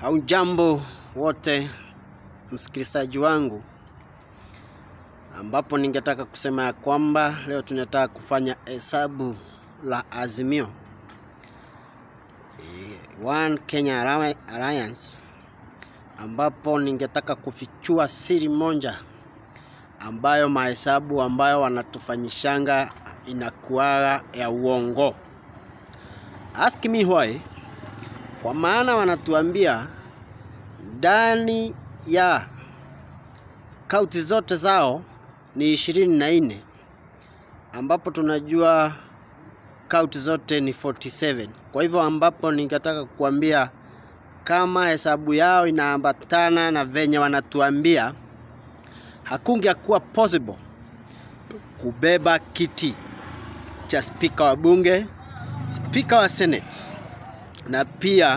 Haujambo wote msikilizaji wangu, ambapo ningetaka kusema ya kwamba leo tunataka kufanya hesabu la Azimio Eh, One Kenya Alli- Alliance, ambapo ningetaka kufichua siri moja ambayo mahesabu ambayo wanatufanyishanga inakuaga ya uongo. Ask me why, kwa maana wanatuambia ndani ya kaunti zote zao ni ishirini na nne ambapo tunajua kaunti zote ni 47. Kwa hivyo ambapo ningetaka kukuambia kama hesabu yao inaambatana na venye wanatuambia, hakungekuwa possible kubeba kiti cha spika wa bunge, spika wa senate na pia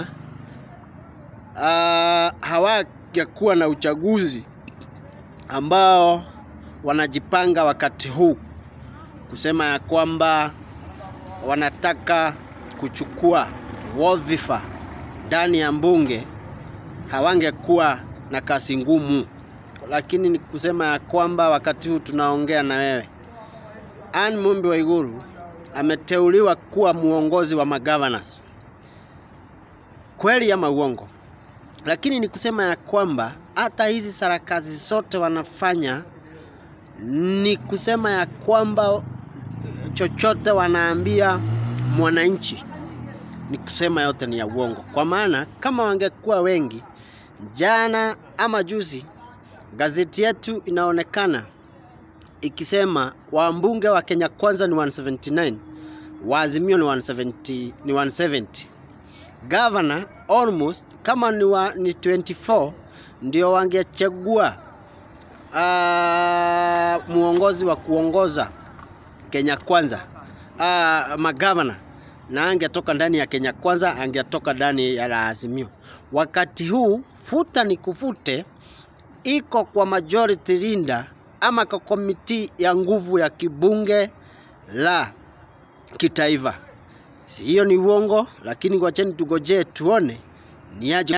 uh, hawangekuwa na uchaguzi ambao wanajipanga wakati huu kusema ya kwamba wanataka kuchukua wadhifa ndani ya bunge, hawangekuwa na kazi ngumu. Lakini ni kusema ya kwamba wakati huu tunaongea na wewe, Anne Mumbi Waiguru ameteuliwa kuwa muongozi wa magavanasi. Kweli ama uongo? Lakini ni kusema ya kwamba hata hizi sarakazi zote wanafanya ni kusema ya kwamba chochote wanaambia mwananchi ni kusema yote ni ya uongo, kwa maana kama wangekuwa wengi, jana ama juzi, gazeti yetu inaonekana ikisema wambunge wa Kenya Kwanza ni 179, wa Azimio ni 170, ni 170 governor almost kama ni, wa, ni 24 ndio wangechagua uh, muongozi wa kuongoza Kenya Kwanza uh, magavana na angetoka ndani ya Kenya Kwanza, angetoka ndani ya la Azimio. Wakati huu futa ni kufute iko kwa majority linda ama kwa komiti ya nguvu ya kibunge la kitaifa. Si hiyo ni uongo, lakini wacheni tugojee tuone ni aje.